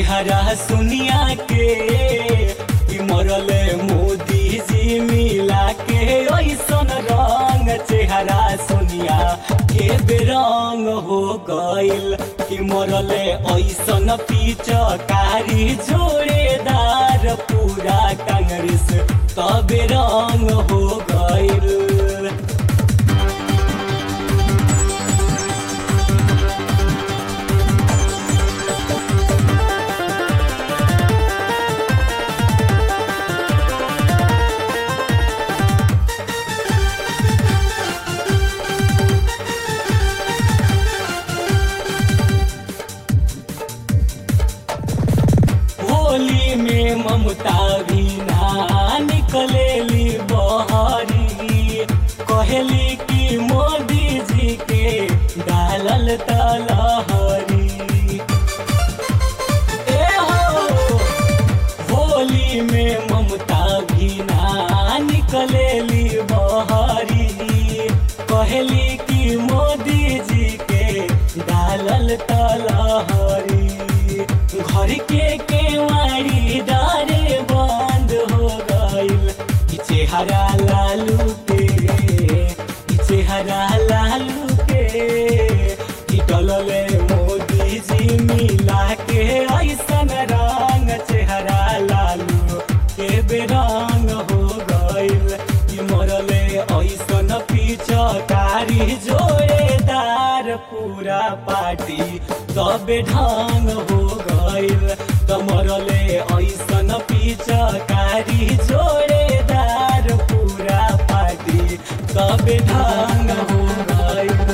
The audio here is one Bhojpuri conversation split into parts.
चेहरा सुनिया के कि मरले मोदी जी मिला के ऐसन रंग चेहरा सुनिया के बेरंग हो गइल कि मरले ऐसन पिचकारी जोड़ेदार पूरा कांग्रेस तबे रंग हो गइल होली में ममता भी ना निकलेली बहरी कहली कि मोदी जी के डालल तलहरी ए हो होली में ममता भी ना निकलेली बहरी कहली कि मोदी जी के डालल तलहरी घर के केवाड़ी डारे बंद हो गइल कि चेहरा लालू के कि चेहरा लालू के कि डलले मोदी जी मिला के ऐसन रंग चेहरा लालू के बेरंग हो गइल कि मरले ऐसन पिचकारी जोड़ेदार पूरा पार्टी तबे ढंग हो गइल कमरले ऐसन पिचकारी जोड़ेदार पूरा पार्टी तबे ढंग हो गइल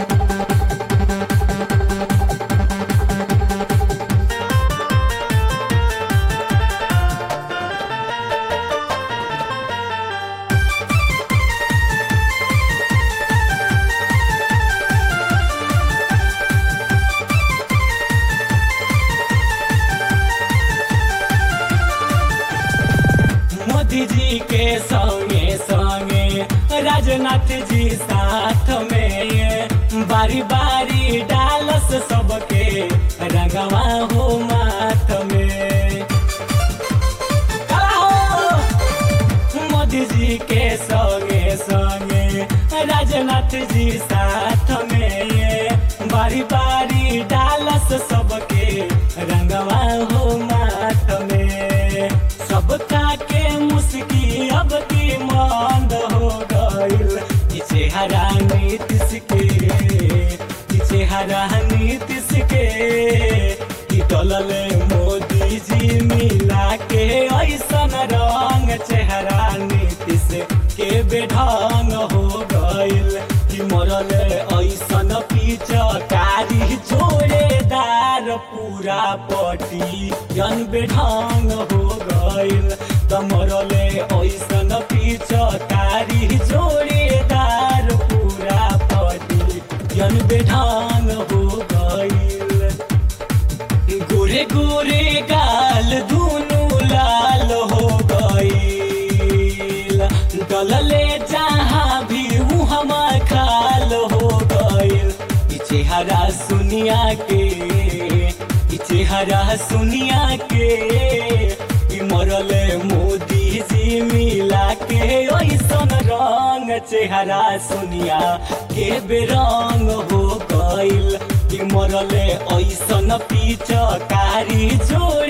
मोदी जी के संगे संगे राजनाथ जी साथ में बारी बारी डालस सबके रंगवा हो माथ में खड़ा हो। मोदी जी के संगे संगे राजनाथ जी साथ में बारी बारी डालस सबके रंगवा हो माथ में सबका के मुस्की अब की मंद हो गइल कि चेहरा नीतीश के कि चेहरा नीतीश के कि डलले मोदी जी मिला के ऐसन रंग चेहरा नीतीश के बेढंग हो गइल कि मरले ऐसन पिचकारी जोड़ेदार पूरा पटी जन बेढंग हो गइल त मरले ऐसन पिचकारी जोड़ेदार पूरा पटी जन बेढंग हो गइल गोरे गोरे गाल दुनु लाल हो गइल डलले जहाँ भी हम खाल हो गइल ई चेहरा सुनिया के ई चेहरा सुनिया के ई मरले मोदी जी मिला के ऐसन रंग चेहरा सुनिया के बेरंग हो गइल कि मरले ऐसन पिचकारी जोड़